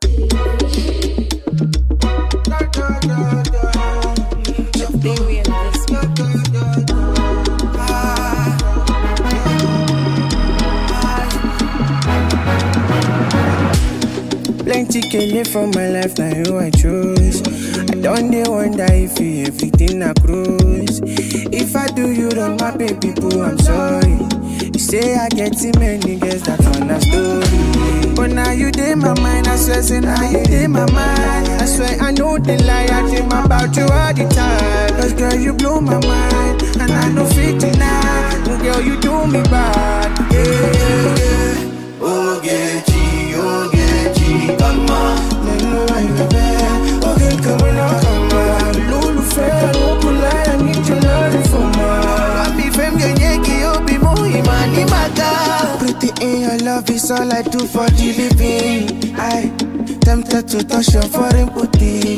Baby, and this Plenty kele for my life, now you I choose. I don't dey wonder if you everything I cruise. If I do you wrong, my baby boo, I'm sorry. You say I get too many girls, that's on a story. But now you dey my mind, I swear, say now you dey my mind. I swear I know the lie, I dream about you all the time. Cause girl, you blow my mind, and I know fit deny. Girl, you do me bad, yeah, yeah, yeah. Ogechi, Ogechi, come on. Nínú àìbẹ̀bẹ̀, oge kàwé náà kàmá. Lólùfẹ́ àlòkùnláyà ní Jọlárì fọmọ. Happy fame genyeki obi muhima ni maga. Pretty in your love is all I do for the living. I tempted to touch your foreign booty.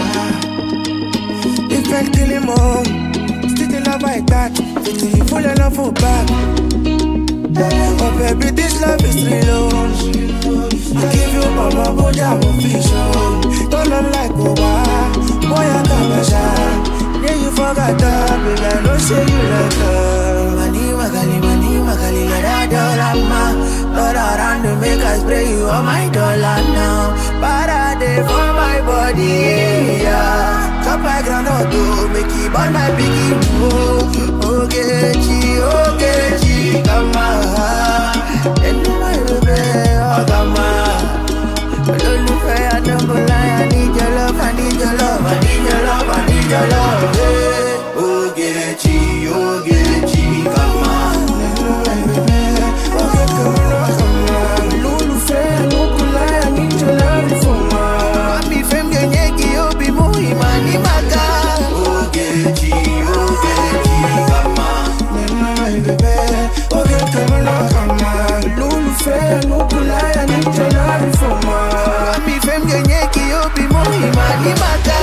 If I kill him all, still the love I got. Till you full of love for back. Oh baby, this love is real. I give you all my body, I will vision. Don't look like Oba, boy I got my shine. Yeah, you forgot that, baby, I know say you like her. Mani magali, mani magali, let dollar ma. Lord around to make us spray you on my dollar now. Parade for my body, yeah. Chop my groundnut to make it burn my biggie. Oh, Ogechi, Ogechi, come on. And my baby, oh, come on. Olólùfẹ́ àdókòláyà, I need your love, I need your love, I need your love, I need your love. Hey. Ogechi, Ogechi, come on. Happy fame genyeki obi muhima ni maga. Ogechi, Ogechi, come on. Happy fame genyeki obi muhima ni maga.